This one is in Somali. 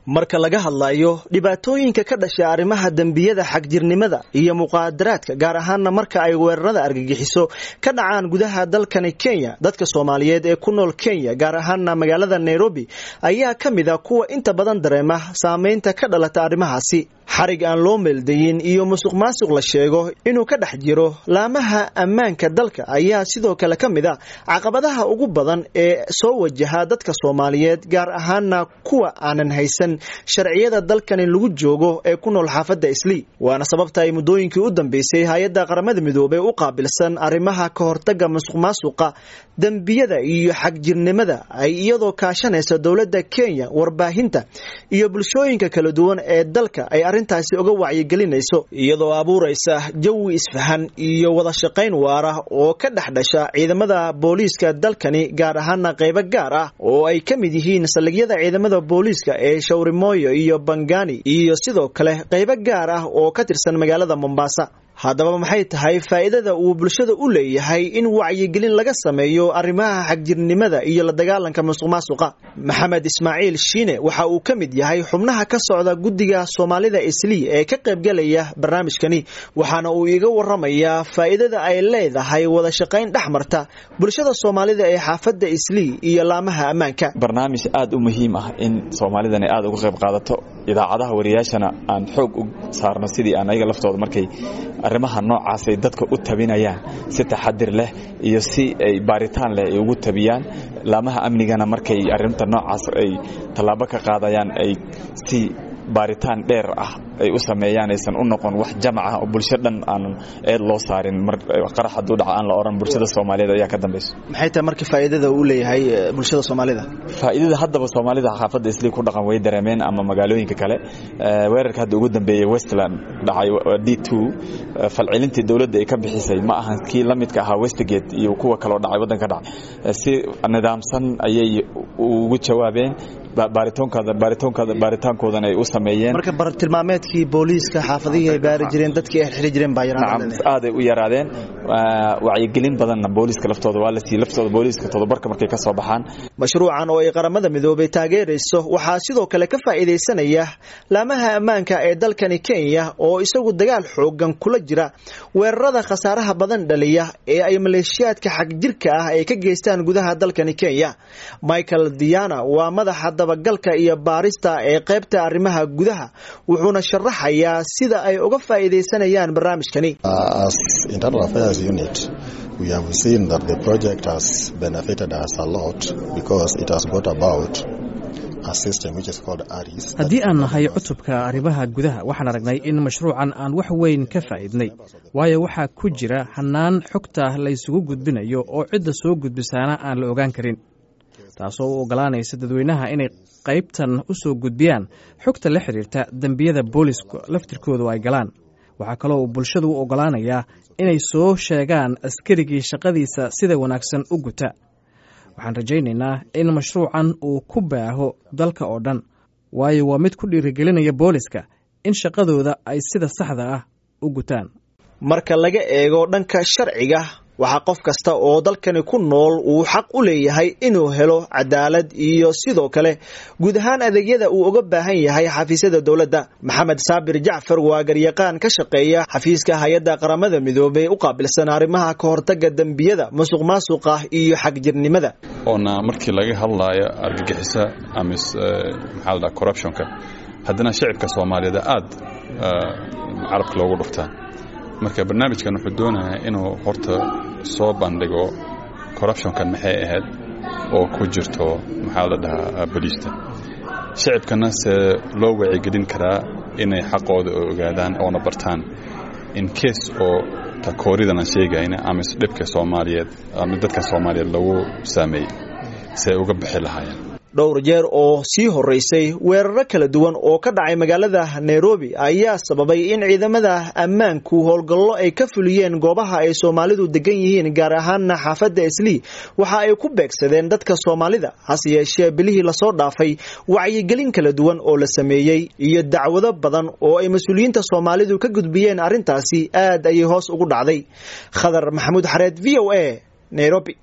marka laga hadlayo dhibaatooyinka ka dhasha arrimaha dembiyada xagjirnimada iyo muqaadaraadka gaar ahaana marka ay weerarada argagixiso ka dhacaan gudaha dalkani kenya dadka soomaaliyeed ee ku nool kenya gaar ahaana magaalada nairobi ayaa ka mid a kuwa inta badan dareema saameynta ka dhalata arrimahaasi xarig aan loo meeldayin iyo musuq maasuq la sheego inuu ka dhex jiro laamaha ammaanka dalka ayaa sidoo kale ka mid a caqabadaha ugu badan ee soo wajaha dadka soomaaliyeed gaar ahaana kuwa aanan haysan sharciyada dalkani lagu joogo ee ku nool xaafadda islii waana sababta ay muddooyinkii u dambeysay hay-adda qaramada midoobey u qaabilsan arrimaha ka hortaga musuq maasuqa dembiyada iyo xagjirnimada ay iyadoo kaashanaysa dowladda kenya warbaahinta iyo bulshooyinka kala duwan ee dalka ay arrintaasi uga wacyigelinayso iyadoo abuuraysa jawi isfahan iyo wada shaqayn waara oo ka dhex dhasha ciidamada booliiska dalkani gaar ahaana qaybo gaar ah oo ay ka mid yihiin saldhigyada ciidamada booliiska ee shawrimoyo iyo bangani iyo sidoo kale qaybo gaar ah oo ka tirsan magaalada mombasa haddaba maxay tahay faa'iidada uu bulshada u leeyahay in wacyigelin laga sameeyo arrimaha xagjirnimada iyo la dagaalanka musuq maasuqa maxamed ismaaciil shiine waxa uu ka mid yahay xubnaha ka socda guddiga soomaalida islii ee ka qaybgalaya barnaamijkani waxaana uu iiga waramayaa faa'iidada ay leedahay wada shaqayn dhex marta bulshada soomaalida ee xaafadda islii iyo laamaha ammaanka barnaamij aad u muhiim ah in soomaalidani aad uga qayb qaadato idaacadaha wariyaashana aan xoog u saarno sidii aan ayaga laftooda markay arrimaha noocaasay dadka u tabinayaan si taxadir leh iyo si ay baaritaan leh ay ugu tabiyaan laamaha amnigana markay arrinta noocaas ay tallaabo ka qaadayaan ay si baaritaan dheer ah ay u sameeyaan aysan u noqon wax jamac ah oo bulsho dhan aanan eed loo saarin mar qarax hadduu dhaco aan la odhan bulshada soomaaliyeed ayaa ka dambayso maxay tahay marka faa'iidada uu leeyahay bulshada soomaalida faa'iidada haddaba soomaalida xaafadda islii ku dhaqan way dareemeen ama magaalooyinka kale weerarka hadda ugu dambeeyey westland dhacay d two falcelintii dowladda ay ka bixisay ma ahan kii la midka ahaa westgate iyo kuwa kaloo dhacay waddanka dhacay si nidaamsan ayay ugu jawaabeen baaritoonkooda baaritoonkooda baaritaankoodana ay u sameeyeen marka bartilmaameedkii booliiska xaafadihii ay baari jireen dadkii ay xiri jireen baa yaraan aaday u yaraadeen wacyigelin badanna booliiska laftooda waa la siiyey laftooda booliiska todobarka markay ka soo baxaan mashruucan oo ay qaramada midoobay taageerayso waxaa sidoo kale ka faa'iidaysanaya laamaha ammaanka ee dalkani kenya oo isagu dagaal xoogan kula jira weerarada khasaaraha badan dhaliya ee ay maleeshiyaadka xagjirka ah ay ka geystaan gudaha dalkani kenya michael diana waa madaxa dabagalka iyo baarista ee qaybta arrimaha gudaha wuxuuna sharaxayaa sida ay uga faa'iidaysanayaan barnaamijkani we have seen that the project has benefited us a lot because it has brought about a system which is called ARIS. haddii aan nahay cutubka arrimaha gudaha waxaan aragnay in mashruucan aan wax weyn ka faa'iidnay waayo waxaa ku jira hannaan xogta la ysugu gudbinayo oo cidda soo gudbisaana aan la ogaan karin taasoo u oggolaanaysa dadweynaha inay qaybtan u soo gudbiyaan xogta la xidhiirta dembiyada booliska laftirkoodu ay galaan waxaa kaloo uu bulshadu u oggolaanayaa inay soo sheegaan askarigii shaqadiisa sida wanaagsan u guta waxaan rajaynaynaa in mashruucan uu ku baaho dalka oo dhan waayo waa mid ku dhiirigelinaya booliska in shaqadooda ay sida saxda ah u gutaan marka laga eego dhanka sharciga waxaa qof kasta oo dalkani ku nool uu xaq u leeyahay inuu helo cadaalad iyo sidoo kale guud ahaan adeegyada uu uga baahan yahay xafiisyada dowladda maxamed saabir jacfar waa garyaqaan ka shaqeeya xafiiska hay-adda qaramada midoobey u qaabilsan arrimaha ka hortaga dembiyada musuq maasuqa iyo xagjirnimada oona markii laga hadlaayo argagixisa ama maxaa la dhaha corruptionka haddana shicibka soomaaliyeed aad carabka loogu dhuftaa marka barnaamijkan wuxuu doonayaa inuu horta soo bandhigo corruptionkan maxay ahayd oo ku jirto maxaa la dhahaa boliista shicibkana se loo wacigelin karaa inay xaqooda oo ogaadaan oona bartaan in case oo takooridan aan sheegayna ama isdhibka soomaaliyeed ama dadka soomaaliyeed lagu saameeyey si ay uga bixi lahaayeen dhowr jeer oo sii horeysay weeraro kala duwan oo ka dhacay magaalada nairobi ayaa sababay in ciidamada ammaanku howlgallo ay ka fuliyeen goobaha ay soomaalidu degan yihiin gaar ahaana xaafadda islii waxa ay ku beegsadeen dadka soomaalida hase yeeshee bilihii lasoo dhaafay wacyigelin kala duwan oo la sameeyey iyo dacwado badan oo ay mas-uuliyiinta soomaalidu ka gudbiyeen arrintaasi aad ayay hoos ugu dhacday khadar maxamuud xareed v o a nairobi